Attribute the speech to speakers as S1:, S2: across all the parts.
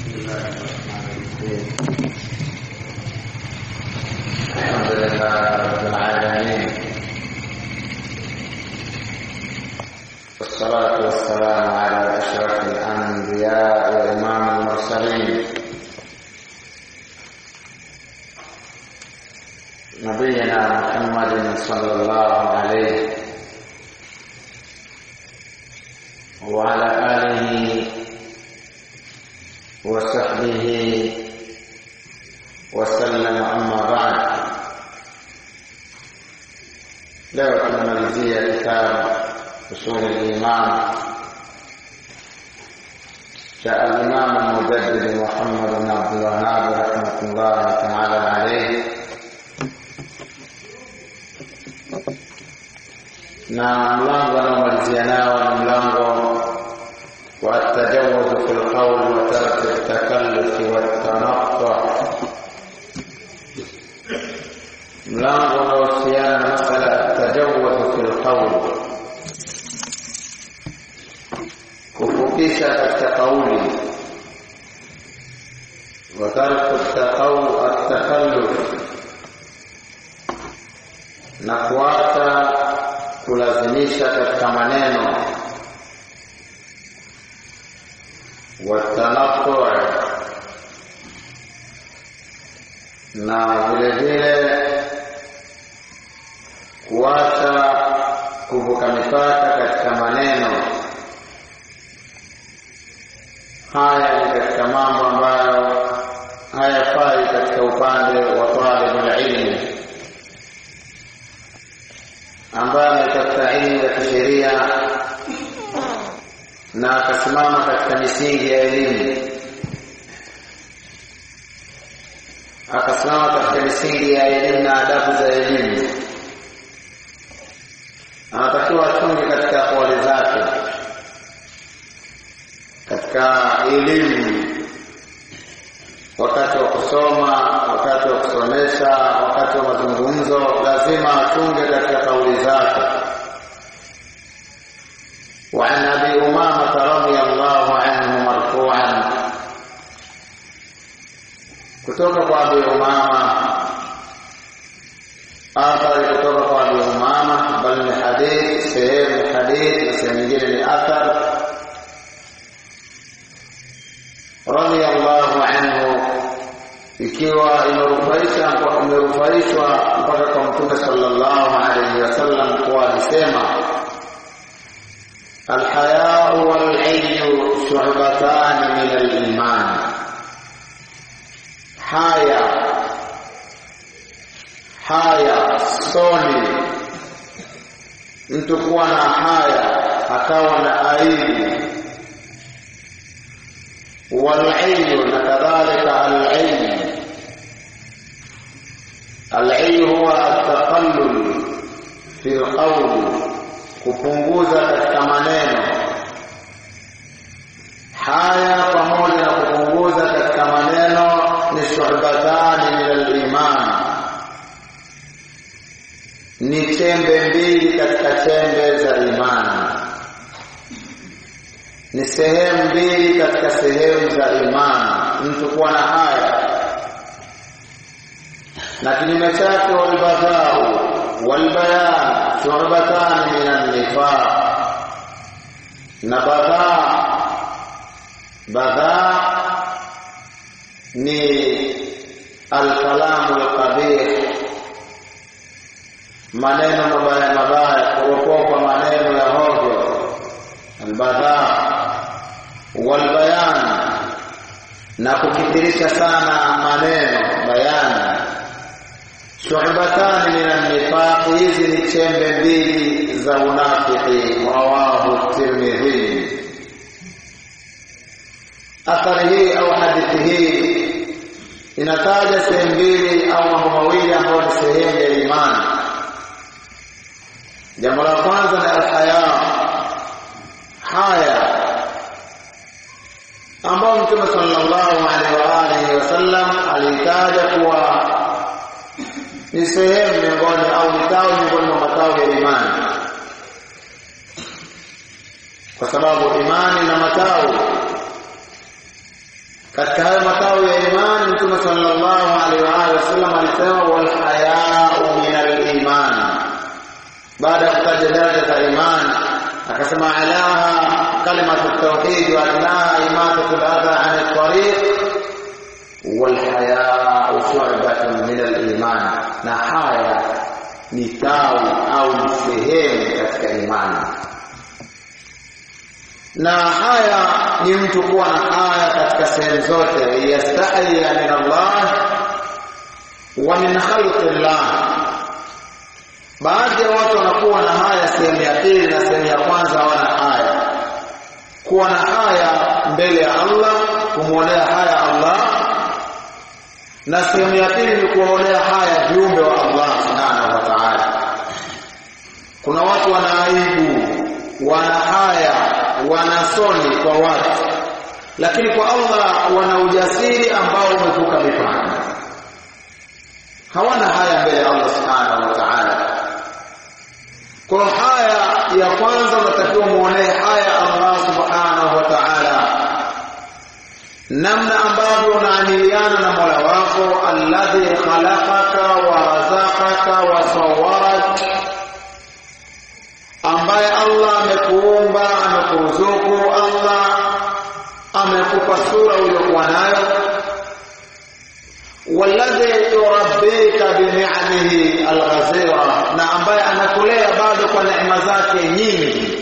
S1: الله الرحمن الرحيم الحمد لله رب العالمين والصلاة والسلام على أشرف الأنبياء وإمام المرسلين نبينا محمد صلى الله عليه وعلى آله وصحبه وسلم أما بعد leo tunamalizia kitabu usul al-iman cha al-imam al-mujaddid Muhammad bin Abdul Wahhab rahmatullah ta'ala alayhi na mlango anaomalizia nao ni mlango wa tajawuz fi al-qawl wa tark at-takalluf wa at-tanaqqa mlango unaohusiana na masala ya tajawuz fi al-qawl kufupisha katika kauli wa tark at-takalluf na kuacha kulazimisha katika maneno watanaqu na vile vile kuacha kuvuka mipaka katika maneno haya ni katika mambo ambayo hayafai katika upande wa talibul ilmi ambaye ametafuta elimu ya kisheria na akasimama katika misingi ya elimu akasimama katika misingi ya elimu na adabu za elimu anatakiwa achunge katika kauli zake katika elimu wakati wa kusoma wakati wa kusomesha wakati wa mazungumzo lazima achunge katika kauli zake وعن ابي امامه رضي الله عنه مرفوعا kutoka kwa abi umama athari kutoka kwa abi umama bali ni hadith sehemu ni hadith na sehemu nyingine ni athar radiyallahu anhu ikiwa imerufaisha imerufaishwa mpaka kwa mtume sallallahu alayhi wasallam kuwa alisema الحياء والعي شعبتان من الإيمان haya haya soni mtu kuwa na haya akawa na aibu walaiyu na kadhalika alaiyu alaiyu huwa ataqallul fi lqauli kupunguza katika maneno haya pamoja na kupunguza katika maneno ni shuhbatani min al-iman ni chembe mbili katika chembe za imani ni sehemu mbili katika sehemu za imani mtu kuwa na haya na kinyume chake walbadhau walbayan shuhbatani min an-nifaq na badhaa badhaa ni alkalamu alqabih maneno mabaya mabaya kuropokwa maneno ya hovyo albadhaa walbayan na kukithirisha sana maneno bayani shu'batani min an-nifaq hizi ni chembe mbili za unafiki rawahu tirmidhi athari hii au hadithi hii inataja sehemu mbili au mambo mawili ambayo ni sehemu ya imani jambo la kwanza ni alhaya haya ambao mtume sallallahu alaihi wa alihi wasallam alitaja kuwa ni sehemu miongoni au ni tawi miongoni mwa matawi ya imani kwa sababu imani na matawi katika hayo matawi ya imani mtume sallallahu alaihi wa alihi wasallam alisema wal haya'u min al-iman baada ya kutaja daraja za imani akasema alaha kalimatu tauhid wa adnaha imatatu al-adha 'an at-tariq wal haya'u shu'batun min al-iman na haya ni tawi au ni sehemu katika imani na haya ni mtu kuwa na haya katika sehemu zote yastahi min Allah wa min khalqillah baadhi ya watu wanakuwa na haya sehemu ya pili na sehemu ya kwanza hawana haya kuwa na haya mbele ya Allah kumwonea haya Allah na sehemu ya pili ni kuwaonea haya viumbe wa Allah subhanahu wa ta'ala kuna watu wana aibu wana haya wana soni kwa watu lakini kwa Allah wana ujasiri ambao umevuka mipaka hawana haya mbele ya Allah subhanahu wa ta'ala kwa haya ya kwanza unatakiwa muonee haya Allah subhanahu wa ta'ala namna ambavyo unaamiliana na Mola wako alladhi khalaqaka wa razaqaka wa sawwarak ambaye Allah amekuumba amekuruzuku Allah amekupa sura uliyokuwa nayo walladhi yurabbika bi ni'amihi alghazira na ambaye anakulea bado kwa neema zake nyingi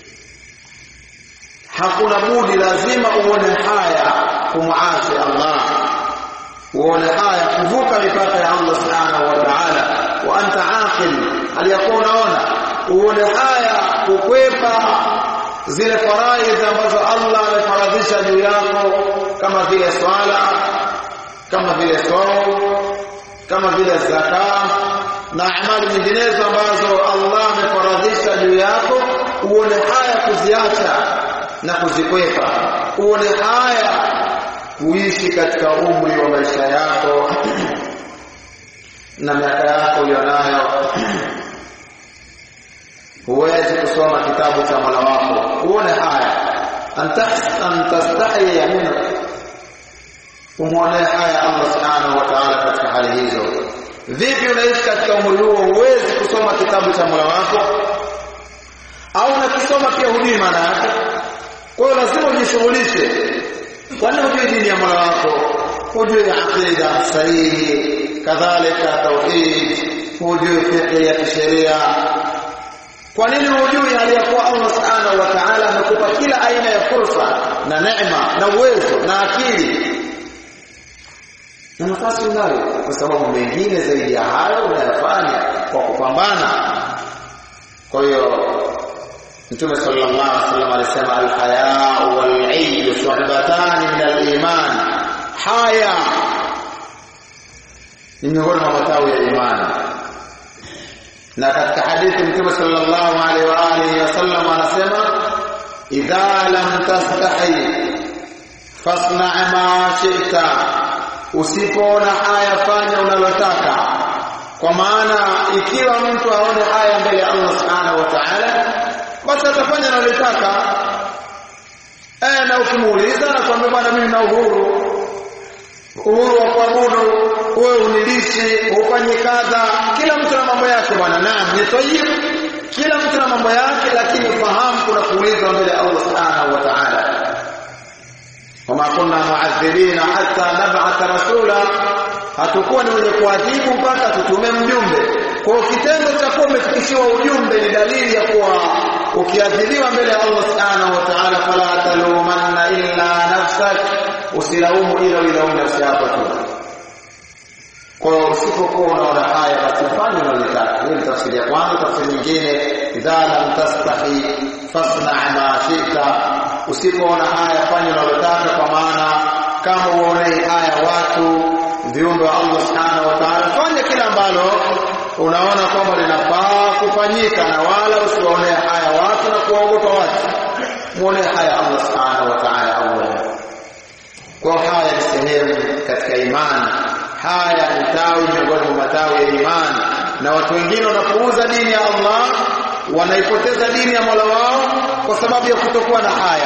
S1: hakuna budi lazima uone haya kumuasi Allah uone haya kuvuka mipaka ya Allah subhanahu wa ta'ala wa anta aqil aliyakuwa unaona uone haya kukwepa zile faraidhi ambazo Allah amefaradhisha juu yako kama vile swala kama vile saum kama vile zaka na amali nyinginezo ambazo Allah amefaradhisha juu yako uone haya kuziacha na kuzikwepa uone haya kuishi katika umri wa maisha yako na miaka yako ulionayo huwezi kusoma kitabu cha Mola wako uone haya antastahi minhu umwonee haya Allah subhanahu wa ta'ala katika hali hizo vipi unaishi katika umri huo huwezi kusoma kitabu cha Mola wako au unakisoma pia hujui maana yake kwa hiyo lazima ujishughulishe kwani hujui dini ya Mola wako hujui aqida sahihi kadhalika tauhid hujui fiqh ya kisheria kwa nini hujui hali ya kuwa Allah subhanahu wa ta'ala amekupa kila aina ya fursa na neema na uwezo na akili na nafasi unayo kwa sababu mengine zaidi ya hayo unayafanya kwa kupambana kwa hiyo Mtume sallallahu alaihi wasallam alisema al-haya wal-'ilm shu'batan min al-iman haya ni miongoni mwa matawi ya imani na katika hadithi Mtume sallallahu alaihi wa alihi wasallam anasema idha lam tastahi fasna' ma shi'ta usipoona haya fanya unalotaka kwa maana ikiwa mtu aone haya mbele ya Allah subhanahu wa ta'ala basi atafanya analotaka eh na ukimuuliza na kwambia bwana mimi na uhuru uhuru wa kuabudu wewe unilishi ufanye kadha kila mtu na mambo yake bwana naam ni tayyib kila mtu na mambo yake lakini fahamu kuna kuulizwa mbele ya Allah subhanahu wa ta'ala wama kunna mu'adhibina hatta nab'atha rasula hatakuwa ni wenye kuadhibu mpaka tutume mjumbe kwa kitendo cha kuwa umefikishiwa ujumbe ni dalili ya kuwa ukiadhibiwa mbele ya Allah subhanahu wa ta'ala fala talumanna illa nafsak usilaumu ila ilaumu nafsi yako tu kwa hiyo usipokuwa unaona haya basi fanya unalotaka hiyo ni tafsiri ya kwanza tafsiri nyingine idha lam tastahi fasna ma shita usipoona haya fanya unalotaka kwa maana kama uonei haya watu viumbe wa Allah subhanahu wa ta'ala fanya kila ambalo unaona kwamba linafaa kufanyika na wala usiwaonee haya watu na kuwaogopa watu muonee haya Allah subhanahu wa ta'ala awwala kwa haya ni sehemu katika imani haya ni tawi miongoni mwa matawi ya imani na watu wengine wanapuuza dini ya Allah wanaipoteza dini ya Mola wao kwa sababu ya kutokuwa na haya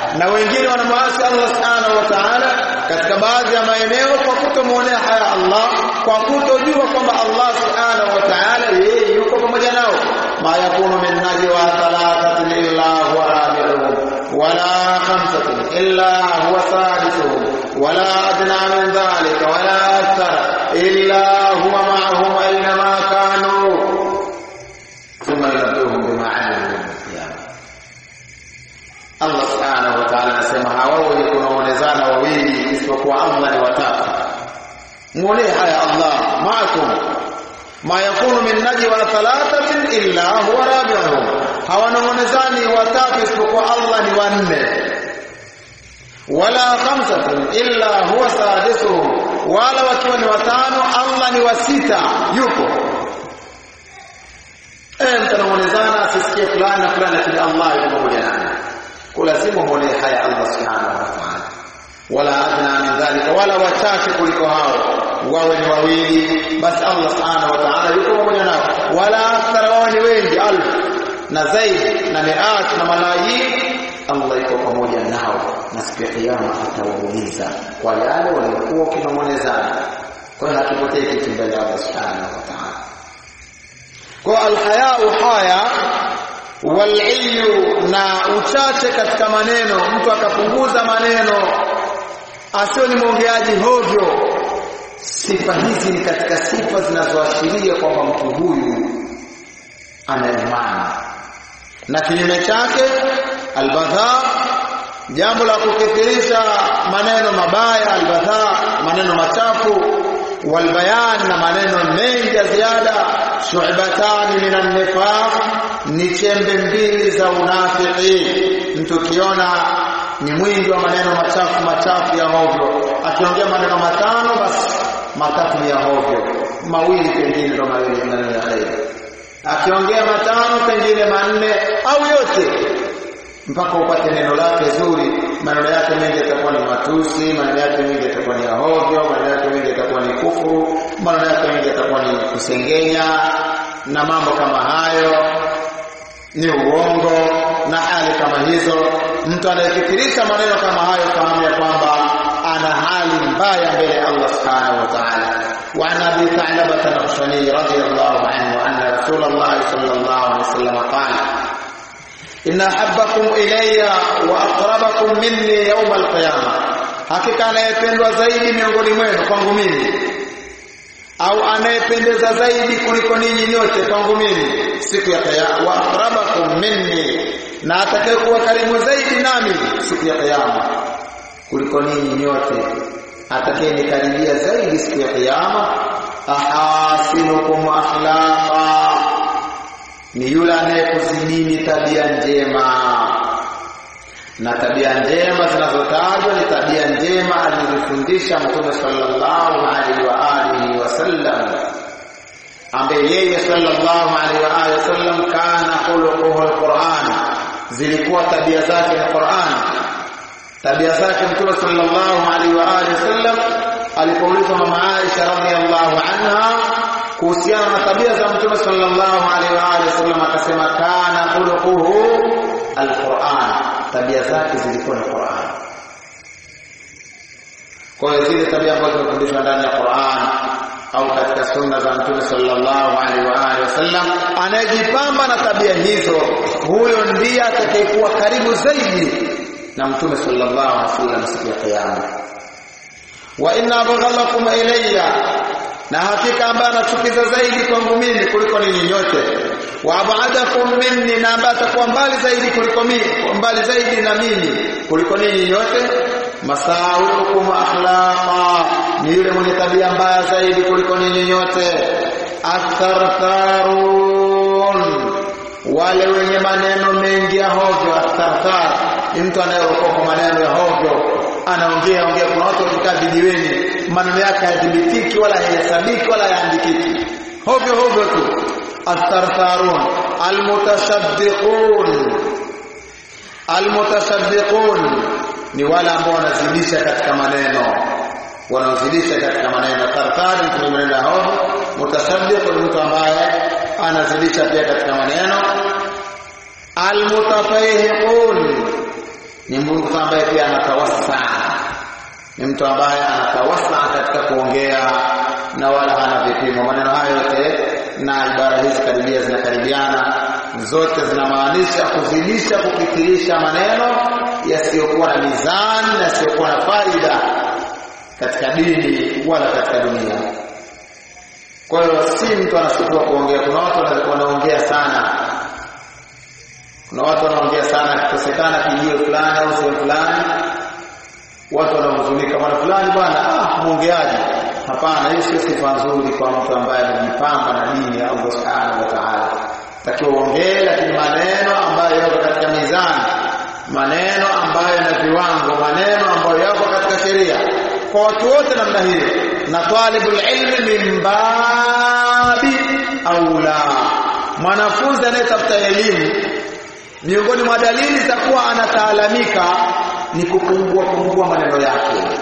S1: na wengine wanamwasi Allah subhanahu wa ta'ala katika baadhi ya maeneo kwa kutomuonea haya Allah kwa kutojua kwamba Allah subhanahu wa ta'ala yeye yuko pamoja nao ma yakunu min najwa thalathatin illa huwa rabi'uhum wala khamsatin illa huwa sadisuhum wala adna min dhalika wala akthar illa huwa ma'ahum aynama kanu thumma yunabbihuhum bima 'amilu yawm al-qiyamah Allah subhanahu wa ta'ala anasema hawao kunaonezana wawili isipokuwa Allah ni watatu muone haya Allah maakum ma yakunu min najwa thalathatin illa huwa rabi'uhum hawanongonezani watatu isipokuwa Allah ni wanne wala khamsatin illa huwa sadisuhum wala wakiwa ni watano Allah ni wa sita yupo eh mtanongonezana asisikie fulani na fulani lakini Allah yupo pamoja naye lazima muone haya Allah subhanahu wa ta'ala wala adna min dhalika wala wachache kuliko hao wawe ni wawili basi Allah subhanahu wa ta'ala yuko pamoja nao wala akthara wao ni wengi alf na zaidi na miat na malayin Allah yuko pamoja nao na siku ya kiyama atawauliza kwa yale waliokuwa kinong'onezana kwa hiyo hakipotei kitu mbele ya Allah subhanahu wa ta'ala kwa alhayau haya waliyu na uchache katika maneno mtu akapunguza maneno asio ni mwongeaji hovyo sifa hizi ni katika sifa zinazoashiria kwamba mtu huyu ana imani na kinyume chake albadha jambo la kukithirisha maneno mabaya albadha maneno machafu walbayan na maneno mengi ya ziada shu'batani minan nifaq ni chembe mbili za unafiki mtu kiona ni mwingi wa maneno machafu machafu ya hovyo akiongea maneno matano basi matatu ni ya hovyo mawili pengine ndo mawili maneno ya kheri akiongea matano pengine manne au yote mpaka upate neno lake zuri maneno yake mengi yatakuwa ni matusi maneno yake mengi yatakuwa ni ya hovyo maneno yake mengi yatakuwa ni kufuru maneno yake mengi yatakuwa ni kusengenya na mambo kama hayo ni uongo na hali kama hizo mtu anayefikirisha maneno kama hayo fahamu ya kwamba ana hali mbaya mbele ya Allah subhanahu wa ta'ala وعن ابي ثعلبه الخشني رضي الله عنه ان رسول الله صلى الله عليه وسلم قال ان احبكم الي واقربكم مني يوم القيامه hakika anayependwa zaidi miongoni mwenu kwangu mimi au anayependeza zaidi kuliko ninyi nyote kwangu mimi siku ya kiyama wa aqrabakum minni na atakayekuwa karibu zaidi nami siku ya kiyama kuliko ninyi nyote atakayenikaribia zaidi siku ya kiyama ahasinukum akhlaqa ni yule anayekuzidini tabia njema na tabia njema zinazotajwa ni tabia njema alizofundisha Mtume sallallahu alaihi wa alihi wasallam ambaye yeye sallallahu alaihi wa alihi wasallam kana khuluquhu alquran zilikuwa tabia zake ni Qur'an tabia zake Mtume sallallahu alaihi wa alihi wasallam alipoulizwa mama Aisha radhiallahu anha kuhusiana na tabia za Mtume sallallahu alaihi wa alihi wasallam akasema kana khuluquhu alquran tabia zake zilikuwa ni Qur'an kwa hiyo zile tabia ambazo zinafundishwa ndani ya Qur'an au katika sunna za Mtume sallallahu alaihi wa alihi wasallam anayejipamba na tabia hizo huyo ndiye atakayekuwa karibu zaidi na Mtume sallallahu alaihi wasallam siku ya kiyama wa inna abghalakum ilayya na hakika ambaye anachukiza zaidi kwangu mimi kuliko ninyi nyote wa abadakum minni na ambaye atakuwa mbali zaidi kuliko mimi mbali zaidi na mimi kuliko ninyi nyote masawikum akhlaqa ni yule mwenye tabia mbaya zaidi kuliko ninyi nyote athartharun wale wenye maneno mengi ya hovyo atharthar ni mtu anayeokoka maneno ya hovyo anaongea ongea kuna watu wakikaa vijiweni maneno yake hayadhibitiki wala hayahesabiki wala hayaandikiki hovyo hovyo tu athartharun almutashaddiqun almutashaddiqun ni wale ambao wanazidisha katika maneno wanaozidisha katika maneno tartari ni maneno ya hovyo mutashaddiq ni mtu ambaye anazidisha pia katika maneno almutafahiqun ni mtu ambaye pia anatawassa ni mtu ambaye anatawassa katika kuongea na wala hana vipimo maneno hayo yote na ibara hizi karibia zinakaribiana zote zinamaanisha kuzidisha kukithirisha maneno yasiyokuwa na mizani na yasiyokuwa na faida katika dini wala katika dunia kwa hiyo si mtu anasikiwa kuongea kuna watu wanaongea sana kuna watu wanaongea sana kikosekana kijio fulani au sehemu fulani watu wanahuzunika bwana fulani bwana ah muongeaji hapana hiyo sio sifa nzuri kwa mtu ambaye amejipamba na dini ya Allah subhanahu wa ta'ala takiwa uongee lakini maneno ambayo yako katika mizani maneno ambayo yana viwango maneno ambayo yako katika sheria kwa watu wote namna hiyo na talibul ilmi min babi aula mwanafunzi anayetafuta elimu miongoni mwa dalili za kuwa anataalamika ni kupungua pungua maneno yake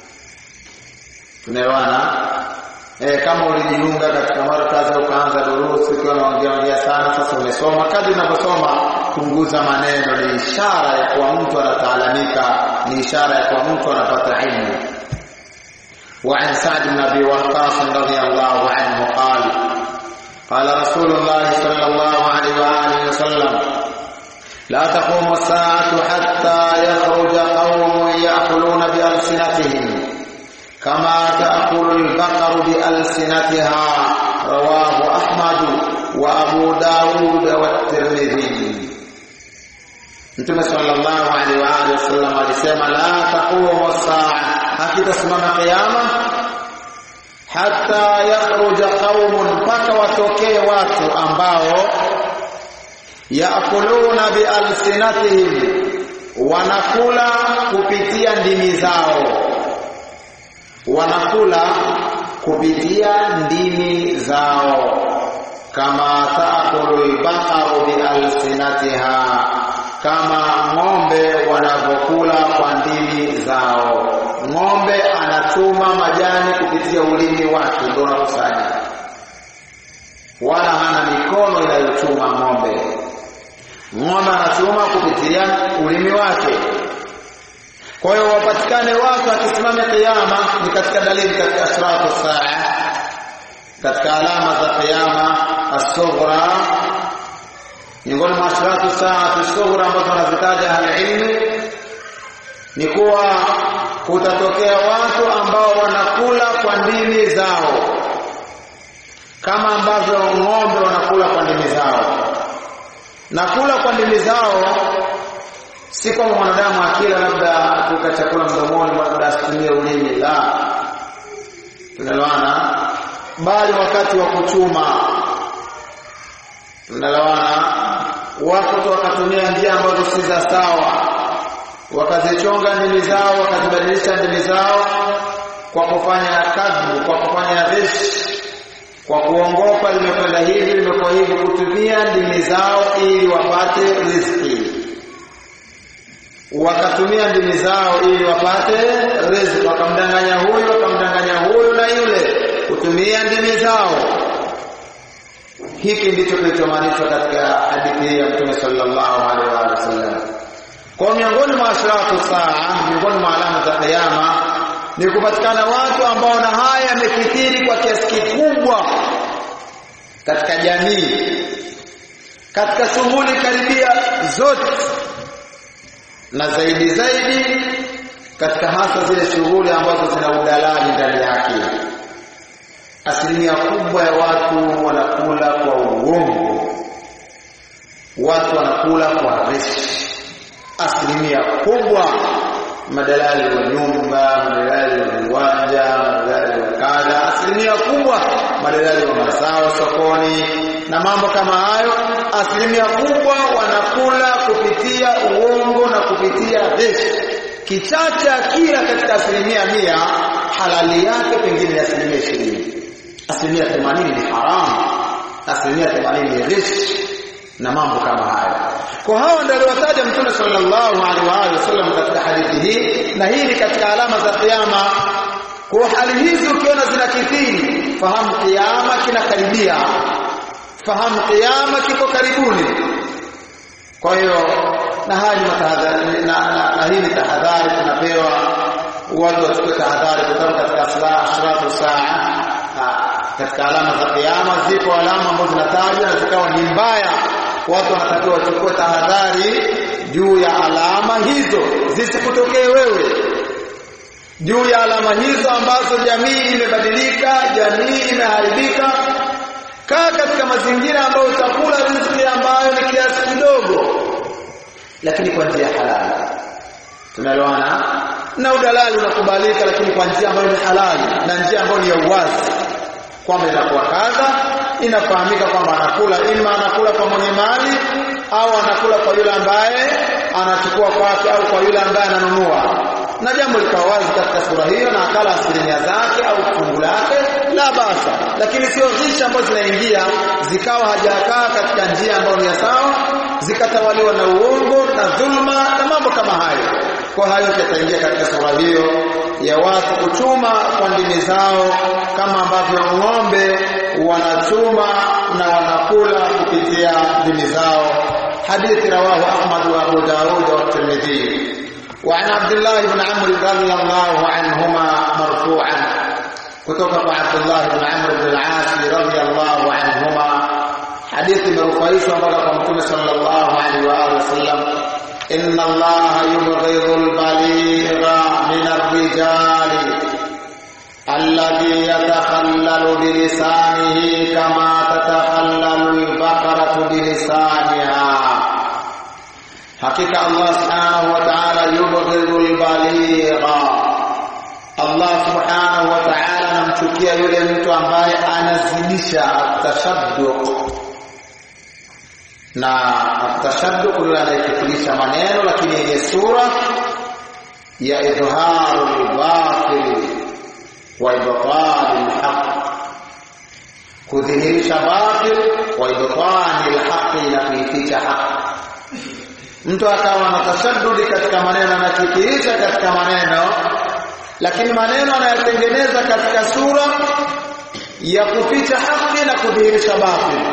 S1: tunaelewana eh kama ulijiunga katika markazi ukaanza durusi ukiwa unaongea ongea sana sasa umesoma kadri unavyosoma punguza maneno ni ishara ya kuwa mtu anataalamika ni ishara ya kuwa mtu anapata ilmu وعن سعد بن ابي وقاص رضي الله عنه قال قال رسول الله صلى الله عليه واله وسلم لا تقوم الساعه حتى يخرج قوم ياكلون بالسنتهم كما تاكل البقر بالسنتها رواه احمد وابو داود والترمذي Mtume sallallahu alaihi wa alihi wasallam alisema la taqumu saa hakitasimama kiyama hata yakhruja qaumun mpaka watokee watu ambao yaakuluna bialsinatihim wanakula kupitia ndimi zao wanakula kupitia ndimi zao kama taakulu albaqaru bialsinatiha kama ng'ombe wanavyokula kwa ndimi zao ng'ombe anachuma majani kupitia ulimi wake ndio anakusanya wala hana mikono inayochuma ng'ombe ng'ombe anachuma kupitia ulimi wake kwa hiyo wapatikane watu akisimama kiyama ni katika dalili katika ashratu saa katika alama za kiyama as-sughra miongoni mwa ashratu saa as-sughra ambazo wanazitaja ahli ni kuwa kutatokea watu ambao wanakula kwa ndimi zao kama ambavyo ng'ombe wanakula kwa ndimi zao na kula kwa ndimi zao si kama mwanadamu akila labda kuka chakula mdomoni labda asitumie ulimi la tunalewana bali wakati wa kuchuma tunalewana watu wakatumia njia ambazo si za sawa wakazichonga ndimi zao wakazibadilisha ndimi zao kwa kufanya kadhu kwa kufanya rishi kwa kuongopa limekwenda hivi limekuwa hivi kutumia ndimi zao ili wapate riziki wakatumia ndimi zao ili wapate riziki wakamdanganya huyu wakamdanganya huyu na yule kutumia ndimi zao hiki ndicho kilichomaanishwa katika hadithi hii ya Mtume sallallahu alaihi wa sallam kwa miongoni mwa ashratu saa miongoni mwa alama za kiyama ni kupatikana watu ambao na haya yamekithiri kwa kiasi kikubwa katika jamii katika shughuli karibia zote na zaidi zaidi katika hasa zile shughuli ambazo zina udalali ndani yake asilimia kubwa ya watu wanakula kwa uongo watu wanakula kwa riski asilimia kubwa madalali wa nyumba madalali wa viwanja madalali wa kadha asilimia kubwa madalali wa mazao sokoni na mambo kama hayo asilimia kubwa wanakula kupitia uongo na kupitia riski kichache kila katika asilimia mia halali yake pengine ni asilimia ishirini asilimia themanini ni haramu asilimia themanini ni riski na mambo kama hayo kwa hao ndio aliwataja mtume sallallahu alaihi wasallam katika hadithi hii na hii ni katika alama za kiyama kwa hali hizi ukiona zinakithiri fahamu kiyama kinakaribia fahamu kiyama kiko karibuni kwa hiyo na haya ni matahadhari na, na, na hii ni tahadhari tunapewa watu wachukue tahadhari kutoka katika ashratu saa katika alama za kiyama ziko alama ambazo zinatajwa na zikawa ni mbaya watu wanatakiwa wachukue tahadhari juu ya alama hizo zisikutokee wewe juu ya alama hizo ambazo jamii imebadilika jamii imeharibika kaa katika mazingira ambayo utakula riziki ambayo ni kiasi kidogo lakini kwa njia halali tunaelewana na udalali unakubalika lakini kwa njia ambayo ni halali na njia ambayo ni ya uwazi kwamba inakuwa kadha inafahamika kwamba anakula ima anakula kwa mwenye mali au anakula kwa yule ambaye anachukua kwake au kwa yule ambaye ananunua na jambo likawa wazi katika sura hiyo na akala asilimia zake au fungu lake la basa lakini sio ghisha ambazo zinaingia zikawa hajakaa katika njia ambayo ni ya sawa zikatawaliwa na uongo na dhulma na mambo kama hayo kwa hayo yataingia katika sura hiyo ya watu kuchuma kwa ndimi zao kama ambavyo ng'ombe wanachuma na wanakula kupitia ndimi zao hadithi rawahu Ahmad wa Abu Dawud wa Tirmidhi وعن عبد الله بن عمرو رضي الله عنهما مرفوعا kutoka عبد الله بن عمرو بن العاص رضي الله عنهما حديث مرفوعيش mpaka mtume صلى الله عليه واله وسلم ان الله يبغض البليغ من الرجال الذي يتخلل بلسانه كما تتخلل البقرة بلسانها hakika Allah subhanahu wa ta'ala yubghidul baligha Allah subhanahu wa ta'ala anamchukia yule mtu ambaye anazidisha atashadduq na atashadduq yule anayefikirisha maneno lakini yenye sura ya idharul batil wa ibtalil haqq kudhihirisha batil wa ibtalil haqq na kuificha haqq mtu akawa na tashaddudi katika maneno anafikirisha katika maneno lakini maneno anayatengeneza katika sura ya kuficha haki na kudhihirisha batili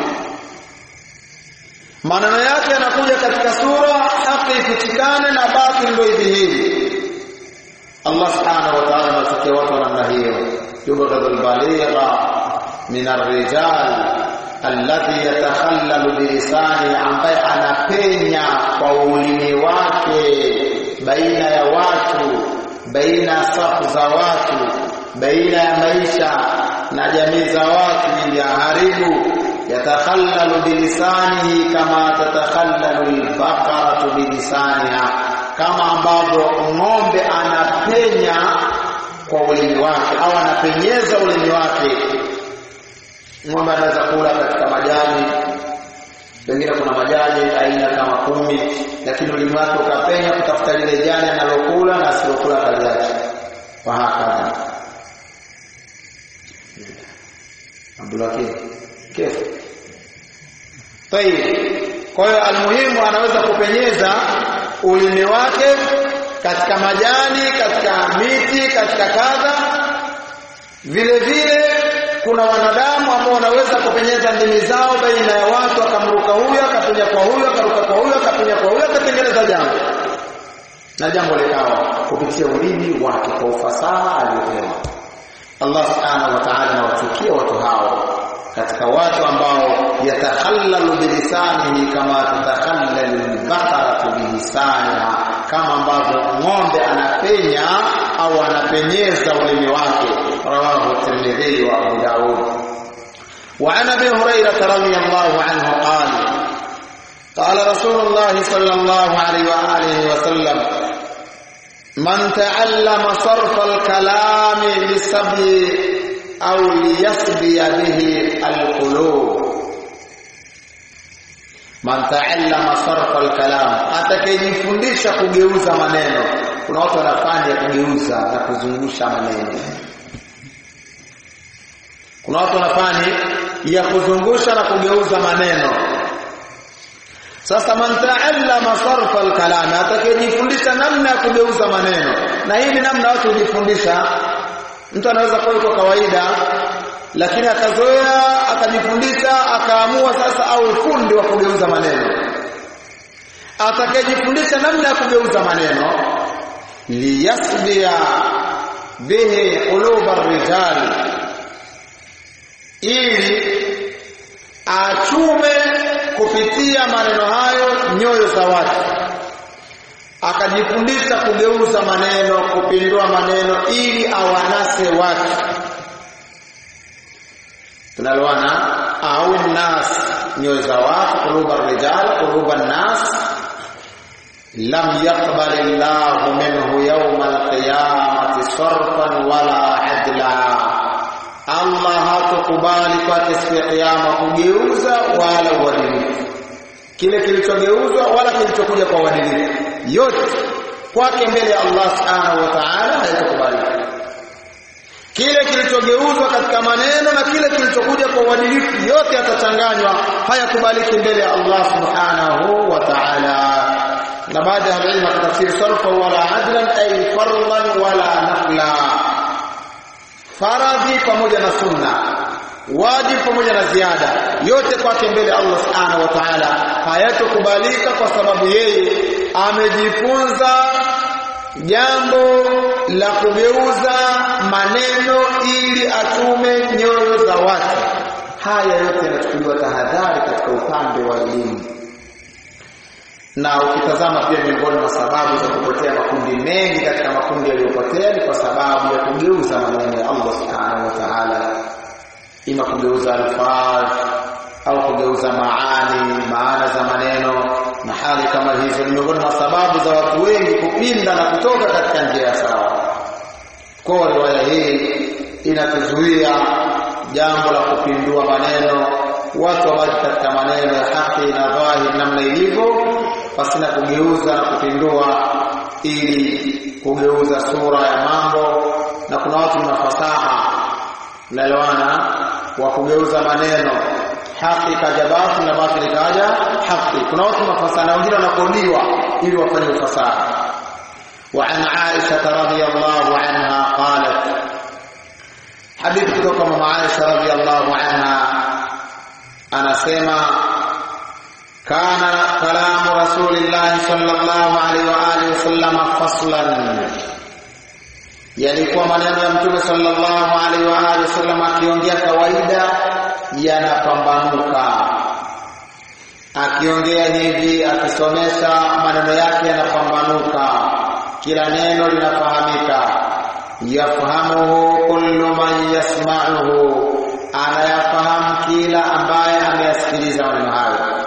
S1: maneno yake yanakuja katika sura haki ifichikane na batili ndio idhihiri Allah subhanahu wa ta'ala anafikia watu wa namna hiyo yubghadul baligha min ar-rijal alladhi yatakhallalu bilisani ambaye anapenya kwa ulimi wake baina ya watu baina safu za watu baina ya maisha na jamii za watu ili haribu yatakhallalu bilisanihi kama tatakhallalu albaqaratu bilisaniha kama ambavyo ng'ombe anapenya kwa ulimi wake au anapenyeza ulimi wake ng'ombe anaweza kula katika majani pengine kuna majani aina kama kumi lakini ulimi wake ukapenya kutafuta lile jani analokula na asilokula kaliacha kwa hakadha Abdulhakim kif tayib kwa hiyo almuhimu anaweza kupenyeza ulimi wake katika majani katika miti katika kadha vile vile kuna wanadamu ambao wanaweza kupenyeza ndimi zao baina ya watu akamruka huyo akapenya kwa huyo akaruka kwa huyo akapenya kwa huyo akatengeneza jambo na jambo likawa kupitia ulimi wake kwa ufasaha aliopewa Allah subhanahu wa ta'ala anawachukia watu hao katika watu ambao yatakhallalu bilisanihi kama tatakhallalu albaqaratu bilisaniha kama ambavyo ng'ombe anapenya au anapenyeza ulimi wake رواه الترمذي وابو داود وعن ابي هريره رضي الله عنه قال قال رسول الله صلى الله عليه واله وسلم من تعلم صرف الكلام لسبي او ليسبي به القلوب man taallama sarfa alkalam atakayejifundisha kugeuza maneno kuna watu wanafanya kugeuza na kuzungusha maneno kuna watu wanafanya ya kuzungusha na kugeuza maneno sasa man taallama sarfa alkalam atakayejifundisha namna ya kugeuza maneno na hii ni namna watu hujifundisha mtu anaweza kuwa yuko kawaida lakini akazoea akajifundisha akaamua sasa au fundi wa kugeuza maneno atakayejifundisha namna ya kugeuza maneno liyasbia bihi quluba rijal ili achume kupitia maneno hayo nyoyo za watu akajifundisha kugeuza maneno kupindua maneno ili awanase watu tunaloana au nas nyoyo za watu quluba rijal quluba nas lam yaqbal Allah minhu yawm al-qiyamati sarfan wala adla Allah hatakubali kwake siku ya kiyama kugeuza wala uadilifu kile kilichogeuzwa wala kilichokuja kwa uadilifu yote kwake mbele ya Allah subhanahu wa ta'ala haitakubalika kile kilichogeuzwa katika maneno na kile kilichokuja kwa uadilifu yote yatachanganywa hayakubaliki mbele ya Allah subhanahu wa ta'ala na baada ya ilmu tafsiri sarfa wala adlan ay farlan wala nafla faradhi pamoja na sunna wajib pamoja na ziada yote kwake mbele Allah subhanahu wa ta'ala hayatokubalika kwa sababu yeye amejifunza jambo la kugeuza maneno ili atume nyoyo za watu haya yote yanachukuliwa tahadhari katika upande wa elimu na ukitazama pia miongoni mwa sababu za kupotea makundi mengi katika makundi yaliyopotea ni kwa sababu ya kugeuza maneno ya Allah subhanahu wa ta'ala ima kugeuza alfaz au kugeuza maani maana za maneno na hali kama hizo ni miongoni mwa sababu za watu wengi kupinda na kutoka katika njia sawa kwa riwaya hii inatuzuia jambo la kupindua maneno watu wabaki katika maneno ya haki na dhahiri namna ilivyo pasina kugeuza na kupindua ili kugeuza sura ya mambo na kuna watu na fasaha naelewana wa kugeuza maneno haki kaja basi na basi likaja haki kuna watu mafasaha na wengine wanakodiwa ili wafanye ufasaha وعن عائشة رضي الله عنها قالت حديث kutoka mama Aisha رضي الله عنها anasema kana kalamu rasulillah sallallahu alaihi wa alihi wasallam faslan yalikuwa maneno ya mtume sallallahu alaihi wa alihi wasallam akiongea kawaida yanapambanuka akiongea hivi akisomesha maneno yake yanapambanuka kila neno linafahamika yafahamuhu kullu man yasma'uhu anayafahamu kila ambaye ameyasikiliza maneno hayo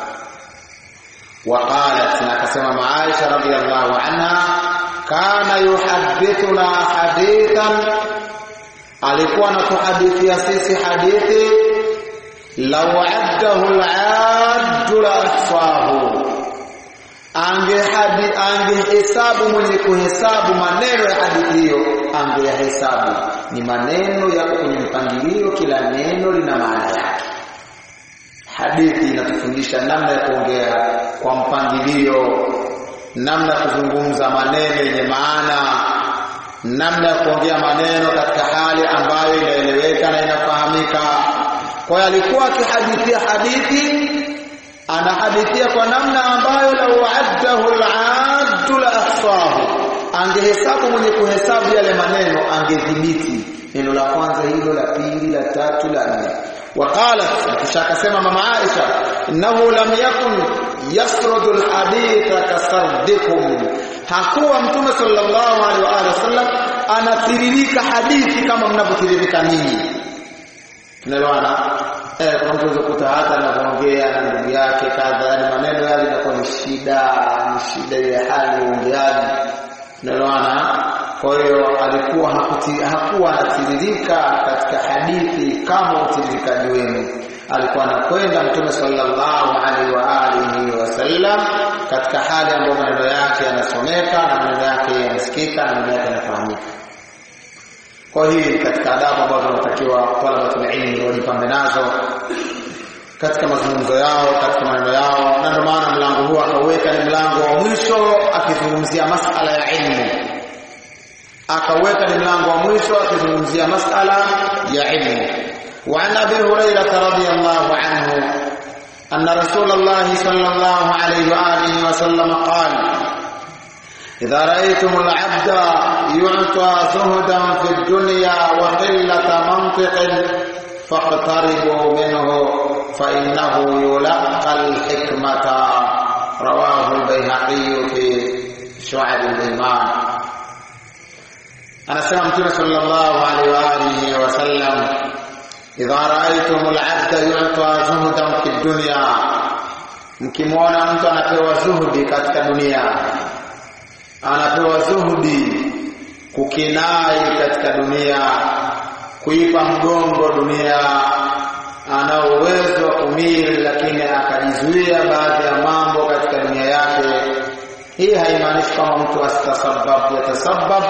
S1: وقالت نكسم مع عائشة رضي الله عنها كان يحدثنا حديثا alikuwa anatuhadithia sisi hadithi law addahu al-addu la ahsahu angehadi angehesabu mwenye kuhesabu maneno ya hadithi hiyo angeyahesabu ni maneno yako kwenye mpangilio kila neno lina maana yake hadithi inatufundisha namna ya kuongea kwa mpangilio namna ya kuzungumza maneno yenye maana namna ya kuongea maneno katika hali ambayo inaeleweka na inafahamika kwa hiyo alikuwa akihadithia hadithi anahadithia kwa namna ambayo lau addahu al-addu la ahsahu angehesabu mwenye kuhesabu yale maneno angedhibiti neno la kwanza hilo la pili la tatu la nne وقالت kisha akasema mama Aisha innahu lam yakun yasrudu alhaditha kasardikum hakuwa mtume sallallahu alaihi wa alihi wasallam anatiririka hadithi kama mnavyotiririka ninyi tunaelewana eh kwa mtu kuta hata anaongea na ndugu yake kadha yani maneno yale yanakuwa ni shida ni shida ya hali ungeaji tunaelewana kwa hiyo alikuwa hakuti, hakuwa anatiririka katika hadithi kama utiririkaji wenu alikuwa anakwenda mtume sallallahu alaihi wa alihi wasallam katika hali ambayo maneno yake yanasomeka na maneno yake yanasikika na maneno yake yanafahamika kwa hii katika adabu ambazo wanatakiwa talabatul ilmi wajipambe nazo katika mazungumzo yao katika maneno yao na ndio maana mlango huu akauweka ni mlango wa mwisho akizungumzia masala ya ilmu akaweka ni mlango wa mwisho akizungumzia masala ya ilmu وعن ابي هريره رضي الله عنه أن رسول الله صلى الله عليه وآله وسلم قال إذا رأيتم العبد يعطى زهدا في الدنيا وقلة منطق فاقتربوا منه فإنه يلقى الحكمة رواه البيهقي في شعب الإيمان أنا سمعت صلى الله عليه وآله وسلم idha raaitum al'abda yu'ta zuhdan fi dunya mkimwona mtu anapewa zuhudi katika dunia anapewa zuhudi kukinai katika dunia kuipa mgongo dunia ana uwezo wa kumili lakini akajizuia baadhi ya mambo katika dunia yake hii haimaanishi kama mtu asitasabab yatasabab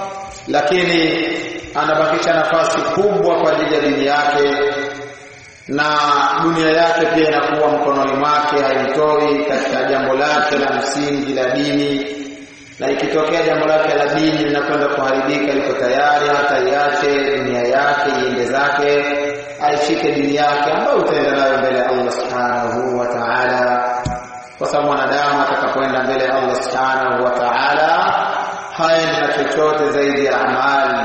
S1: lakini anabakisha nafasi kubwa kwa ajili ya dini yake na dunia yake pia inakuwa mkononi mwake haimtoi katika jambo lake la msingi la dini na ikitokea jambo lake la dini linakwenda kuharibika liko tayari hata iache dunia yake iende zake aishike dini yake ambayo utaenda nayo mbele ya Allah subhanahu wa ta'ala kwa sababu mwanadamu atakapoenda mbele ya Allah subhanahu wa ta'ala haendi na chochote zaidi ya amali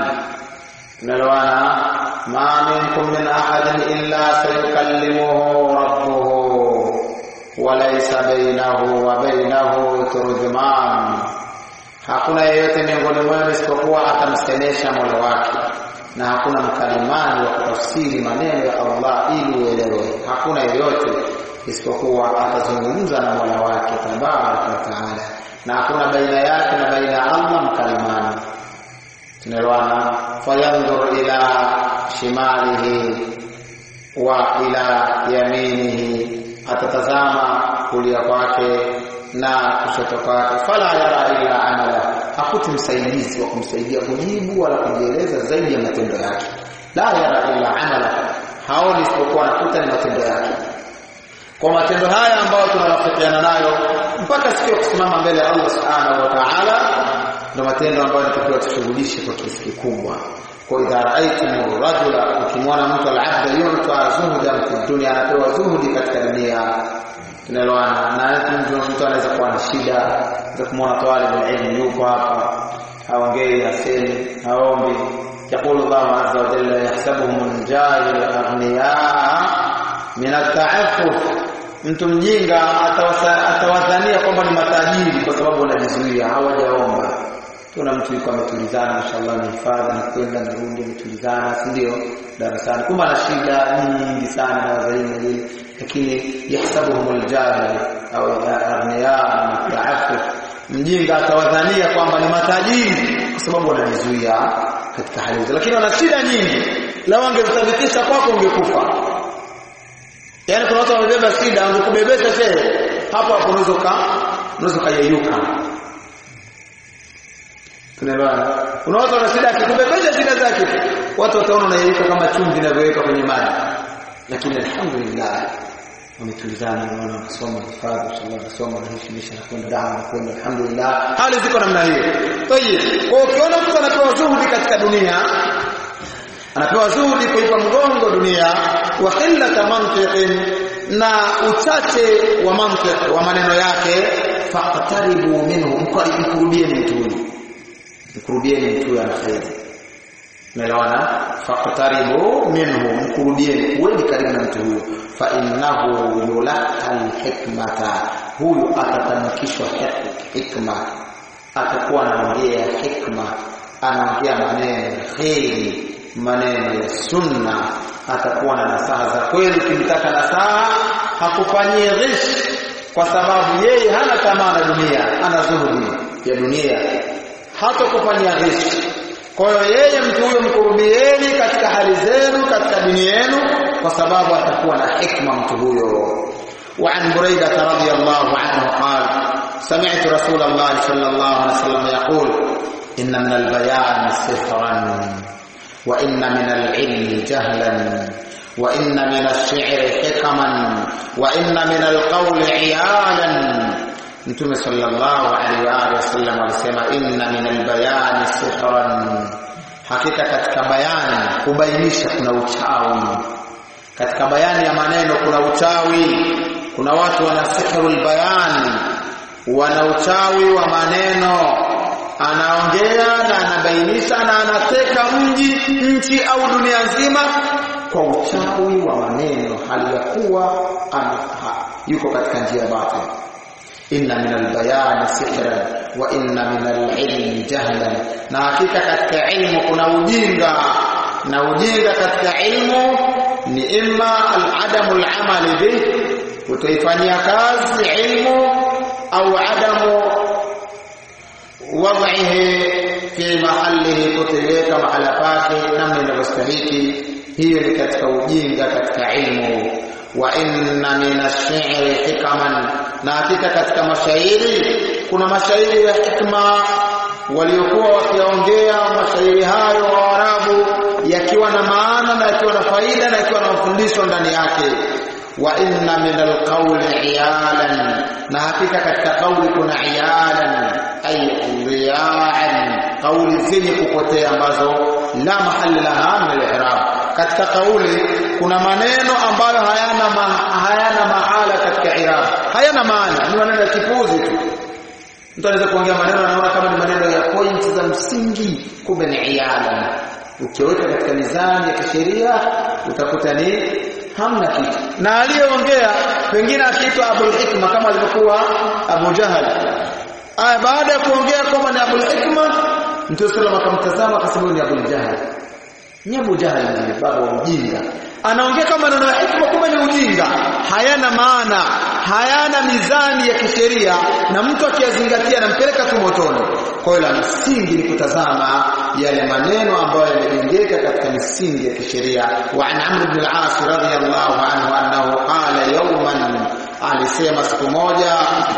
S1: tunaloana ma minkum min ahadin illa sayukallimuhu rabbuhu wa laysa bainahu wa bainahu turjuman hakuna yeyote miongoni mwenu isipokuwa atamsemesha mola wake na hakuna mkalimani wa kutafsiri maneno ya Allah ili uelewe hakuna yeyote isipokuwa atazungumza na mola wake tabaraka wa taala na hakuna baina yake na baina ya Allah mkalimani tunaelewana fayanzur ila shimalihi wa ila yaminihi atatazama kulia kwake na kushoto kwake fala yara illa amala hakuti msaidizi wa kumsaidia kujibu wala kujieleza zaidi ya matendo yake la yara illa amala haoni isipokuwa anakuta ni matendo yake kwa matendo haya ambayo tunarafikiana nayo mpaka siku ya kusimama mbele ya Allah subhanahu wa ta'ala ndio matendo ambayo yanatakiwa tushughulishe kwa kiasi kikubwa kwa idha raaitum rajula ukimwona mtu al-abda yu'ta zuhdan fi dunya anapewa zuhudi katika dunia tunaloana na mtu mtu anaweza kuwa na shida za kumwona talib ilmu yuko hapa haongei hasemi haombi يقول الله عز وجل يحسبهم الجاهل أغنياء من التعفف mtu mjinga atawadhania kwamba ni matajiri kwa sababu wanajizuia hawajaomba kuna mtu yuko ametulizana mashallah ni hifadhi na kwenda narudi ametulizana si ndio darasani kumbe ana shida nyingi sana na wazaini nini lakini yahsabuhum aljahil au aghniya na taafuf mjinga atawadhania kwamba ni matajiri kwa sababu wanajizuia katika hali hizo lakini wana shida nyingi lao angethibitisha kwako ungekufa Yaani kuna watu wamebeba shida, wangekubebesha shehe, hapo hapo unaweza ka unaweza kayeyuka. Tunaelewana? Kuna watu wana shida, akikubebesha shida zake, watu wataona unayeyuka kama chumvi inavyoweka kwenye maji. Lakini alhamdulillah wametulizana, naona wanasoma hifadhi, inshallah wanasoma wanaheshimisha na kwenda dawa na kwenda alhamdulillah. Hali ziko namna hiyo. Tayeb. Kwa ukiona mtu anapewa zuhudi katika dunia, anapewa zuhudi kuipa mgongo dunia wa qillata mantiqin na uchache wa mantiq wa maneno yake faqtaribu minhu mkurubieni mtu huyu mkurubieni mtu huyu ana khairi umeelewana faqtaribu minhu mkurubieni kuweni karibu na mtu huyo fa innahu yulaqa alhikmata huyu atatamkishwa hikma atakuwa anaongea hikma anaongea maneno ya kheri maneno ya sunna atakuwa na nasaha za kweli ukimtaka nasaha hakufanyie ghish kwa sababu yeye hana tamaa na dunia ana zuhudi ya dunia hata kufanyia ghish kwa hiyo yeye mtu huyo mkurubieni katika hali zenu katika dini yenu kwa sababu atakuwa na hikma mtu huyo وعن بريدة رضي الله عنه قال سمعت رسول الله صلى الله عليه وسلم يقول إن من البيان سحرا وإن من العلم جهلا وإن من الشعر حكما وإن من القول عيالا Mtume sallallahu alaihi wa alihi wasallam alisema inna min albayani sihran, hakika katika bayani kubainisha kuna uchawi. Katika bayani ya maneno kuna uchawi. kuna watu wana sihrul bayan wana uchawi wa maneno anaongea na anabainisha na anateka mji nchi au dunia nzima kwa uchawi wa maneno hali ya kuwa yuko katika njia ya batil inna min albayani sihran wa inna min alilmi jahlan na hakika katika ilmu kuna ujinga na ujinga katika ilmu ni imma aladamu alamali bih kutoifanyia kazi ilmu au adamu wadhihi fi mahalihi kuteleka mahala pake namna inavyostahiki hiyo ni katika ujinga katika ilmu wa inna min ash-shi'ri hikaman na hakika katika mashairi kuna mashairi ya hikma waliokuwa wakiongea mashairi hayo wa Arabu yakiwa na maana na yakiwa na faida na yakiwa na mafundisho ndani yake wa inna min alqawli iyalan na hakika katika kauli kuna iyalan ay riyaan kauli zenye kupotea ambazo la mahali laha min al-i'rab katika kauli kuna maneno ambayo hayana ma, hayana mahala katika i'rab hayana maana ni maneno ya kipuzi tu mtu anaweza kuongea maneno anaona kama ni maneno ya point za msingi kumbe ni iyalan ukiweka katika mizani ya kisheria utakuta ni hamna kitu na aliyeongea pengine akiitwa Abul Hikma kama alivyokuwa Abu Jahal aya baada ya kuongea kwamba ni Abul Hikma Mtume sallallahu akamtazama akasema ni Abul Jahal ni Abu Jahal ni baba wa ujinga anaongea kama maneno ya hikma kumbe ni ujinga hayana maana hayana mizani ya kisheria na mtu akiyazingatia anampeleka tu motoni kwa hiyo la msingi ni kutazama yale maneno ambayo yamejengeka katika misingi ya kisheria wa an amr ibn al-as radhiyallahu anhu annahu qala yawman alisema siku moja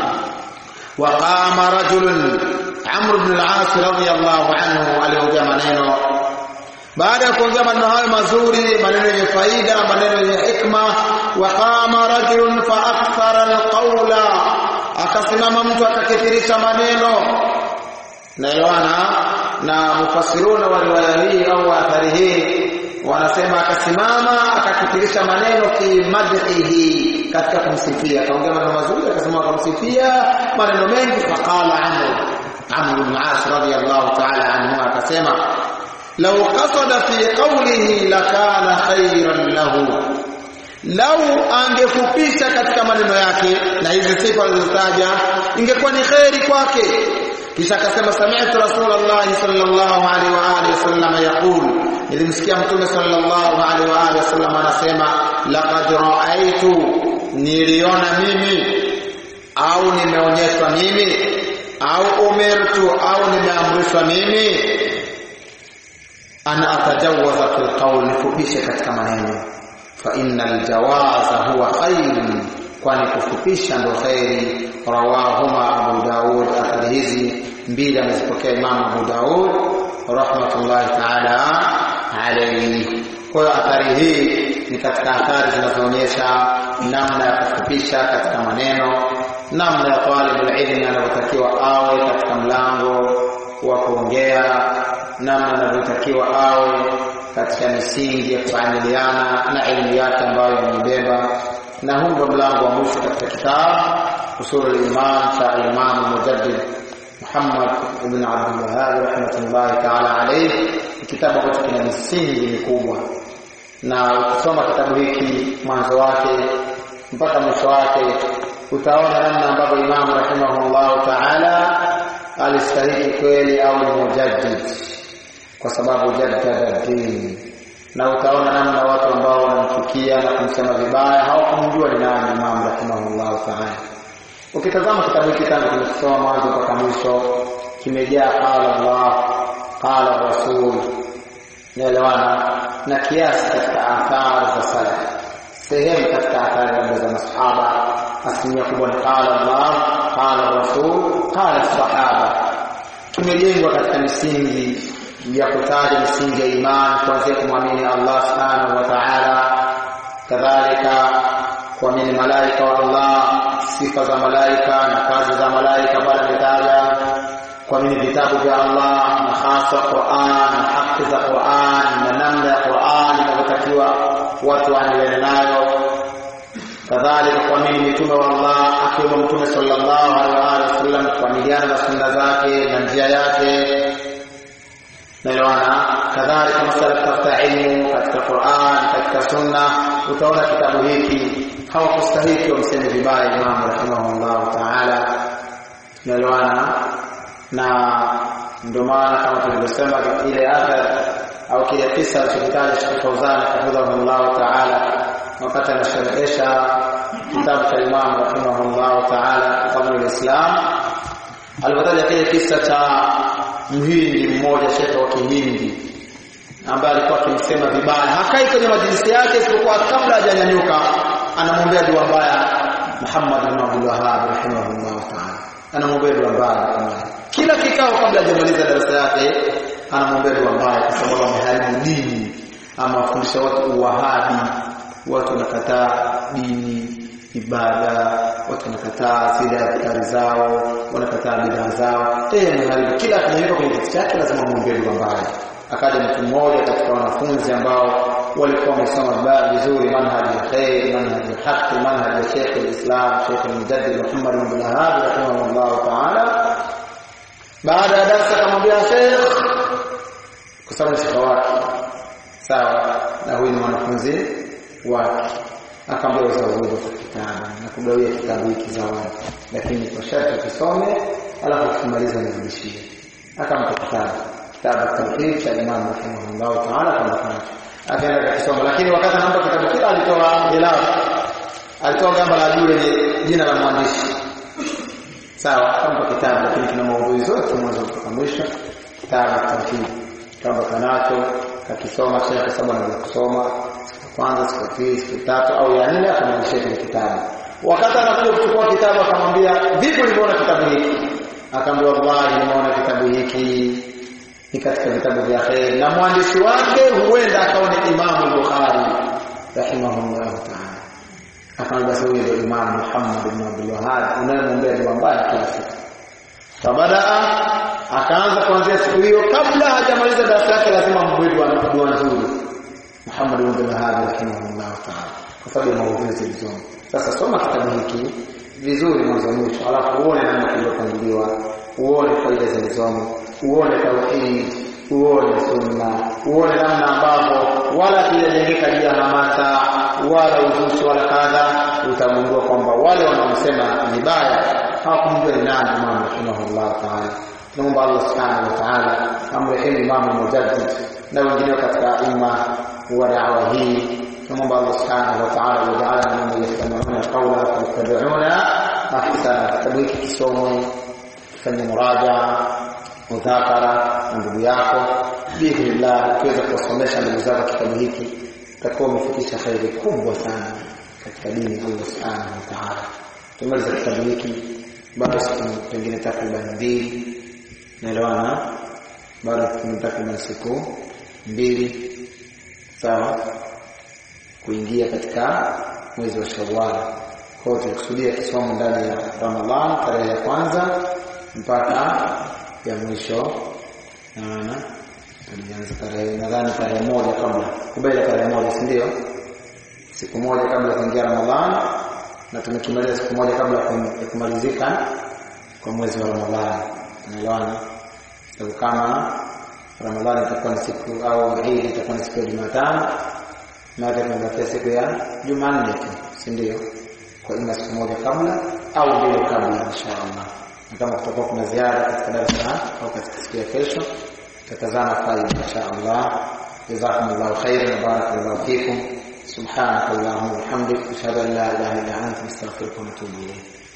S1: وقام رجل عمرو بن العاص رضي الله عنه aliongea maneno baada ya kuongea maneno hayo mazuri maneno yenye faida maneno yenye hikma waqama rajulun fa akthara alqawla akasimama mtu akakithirisha maneno naelewana na mufassiruna wa riwaya hii au athari hii wanasema akasimama akakithirisha maneno fi madhihi katika kumsifia akaongea maneno mazuri akasema akamsifia maneno mengi faqala amr amr ibn as radiyallahu ta'ala anhu akasema law qasada fi qawlihi lakana khayran lahu lau angefupisha katika maneno yake na hizi sifa alizotaja ingekuwa ni kheri kwake kisha akasema sami'tu rasulullah sallallahu alaihi wa alihi wasallam yaqul nilimsikia mtume sallallahu alaihi wa alihi wasallam anasema laqad ra'aytu niliona mimi au nimeonyeshwa mimi au umirtu au nimeamrishwa mimi ana atajawaza fil qawl nifupishe katika maneno fa innal jawaza huwa khairun kwani kufupisha ndo khairi rawahuma abu daud athari hizi mbili amezipokea imam abu daud rahmatullahi taala alayhi kwa hiyo athari hii ni katika athari zinazoonyesha namna ya kufupisha katika maneno namna ya talibul ilmi anavyotakiwa awe katika mlango wa kuongea namna anavyotakiwa awe katika misingi ya kuamiliana na elimu yake ambayo imebeba na huu ndio mlango wa mwisho katika kitabu usul al-iman cha Imam Mujaddid Muhammad ibn Abdul Wahhab rahmatullahi ta'ala alayhi kitabu ambacho kina misingi mikubwa na ukisoma kitabu hiki mwanzo wake mpaka mwisho wake utaona namna ambavyo Imam rahimahullah ta'ala alistahili kweli au ni mujaddid kwa sababu jaddada dini na utaona namna watu ambao wanamchukia na kumsema vibaya hawakumjua ni nani Imam rahimahullah ta'ala ukitazama kitabu hiki tangu tumekisoma mwanzo mpaka mwisho kimejaa qala Allah qala Rasul naelewana na kiasi katika athari za salaf sehemu katika athari labda za masahaba asilimia kubwa ni qala Allah qala Rasul qala sahaba kimejengwa katika misingi ya kutaja misingi ya imani kuanzia kumwamini Allah subhanahu wa ta'ala kadhalika kuamini malaika wa Allah sifa za malaika na kazi za malaika pale ametaja kuamini vitabu vya Allah na hasa Qur'an na haki za Qur'an na namna ya Qur'an inavyotakiwa watu waendelee nayo kadhalika kuamini mitume wa Allah akiwemo mtume sallallahu alaihi wasallam kuamiliana na sunna zake na njia yake naelewana kadhalika masala kutafuta ilmu katika Qur'an katika sunna utaona kitabu hiki hawakustahiki wamseme vibaya Imam rahimahullah ta'ala naelewana na ndio maana kama tulivyosema ile athar au kile kisa alichokitaja Sheikh Fauzan hafidhahullah ta'ala wakati anasherehesha kitabu cha Imam rahimahullah ta'ala Fadhlul Islam alipotaja kile kisa cha mhindi mmoja shekhe wa kihindi ambaye alikuwa akimsema vibaya hakai kwenye majlisi yake isipokuwa kabla hajanyanyuka anamwombea dua mbaya Muhammad bin Abdul Wahhab rahimahullah ta'ala anamwombea dua mbaya kama kila kikao kabla hajamaliza darasa yake anamwombea dua mbaya kwa sababu ameharibu dini ama wafundisha watu uwahabi watu wanakataa dini ibada watu wanakataa zile adhikari zao wanakataa bidhaa zao yeye ameharibu kila akinyanyuka kwenye kiti chake lazima muombee dua mbaya akaja mtu mmoja katika wanafunzi ambao walikuwa wamesoma vizuri manhaji ya khair manhaji ya haki manhaji ya Sheikh al-Islam Sheikh al-Mujaddid Muhammad bin Abdul Wahhab rahimahullah ta'ala baada ya darasa akamwambia Sheikh kwa sababu ni shekha wake sawa na huyu ni mwanafunzi wake akamwambia uzawadi wa kitabu na kugawia kitabu hiki zawadi lakini kwa sharti kisome alafu ukimaliza nirudishie akampa kitabu kitabu tawhid cha Imam rahimahullah ta'ala kama kanacho akaenda akisoma lakini wakati anampa kitabu kile alitoa khilaf alitoa gamba la juu lenye jina la mwandishi sawa akampa kitabu lakini kina maudhui zote mwanzo mpaka mwisho kitabu tawhid kama kanacho kakisoma shekhe sababu anaweza kusoma kwanza siku pili siku tatu au ya nne akamwonyesha kile kitabu wakati anakuja kuchukua kitabu akamwambia vipi uliona kitabu hiki akamwambia wallahi nimeona kitabu hiki ni katika vitabu vya khair na mwandishi wake huenda akawa ni Imam Bukhari rahimahullah ta'ala akamwambia sasa huyo ndio Imam Muhammad ibn Abdul Wahhab unayemwombea dua mbaya kila siku fabadaa akaanza kuanzia siku hiyo kabla hajamaliza darasa yake lazima mbwedu ana dua nzuri Muhammad ibn Abdul Wahhab rahimahullah ta'ala kwa sababu ya maudhui zilizomo sasa soma kitabu hiki vizuri mwanzo mwisho alafu uone namna kilivyopangiliwa uone faida zilizomo uone tauhid uone sunna uone namna ambavyo wala kijajengeka juu ya hamasa wala uzushi wala kadha utagundua kwamba wale wanaosema vibaya hawakumjua ni nani Imam rahimahullah ta'ala tunaomba Allah subhanahu wa ta'ala amrehemu Imam Mujaddid na wengine katika imma wa da'wa hii tunaomba Allah subhanahu wa ta'ala wajalana mimman yastami'una qawla fayattabi'una ahsana kitabu hiki kisomwe fanye muraja mudhakara na ndugu yako biidhnillah ukiweza kuwasomesha ndugu zako kitabu hiki utakuwa umefikisha khairi kubwa sana katika dini ya Allah subhanahu wa ta'ala tumaliza kitabu hiki bado siku pengine takriban mbili naelewana bado takriban siku mbili sawa kuingia katika mwezi wa Shawwal kwa hiyo tulikusudia kisomo ndani ya Ramadhan tarehe ya kwanza mpaka ya mwisho naona tulianza tarehe nadhani tarehe moja kabla kubela tarehe moja si ndio siku moja kabla kuingia Ramadhan na tumekimaliza siku moja kabla ya kumalizika kwa mwezi wa Ramadhani unaelewana sababu kama Ramadhani itakuwa ni siku au Eid itakuwa ni siku ya Jumatano na tunabakia siku ya Jumanne tu si ndio kwa ima siku moja kabla au mbili kabla inshallah na kama kutakuwa kuna ziara katika darasa au katika siku ya kesho tutazama faida inshallah jazakumullahu khairan wa barakallahu fikum subhanakallahumma wa bihamdik ashhadu an la ilaha illa anta astaghfiruka wa atubu ilayk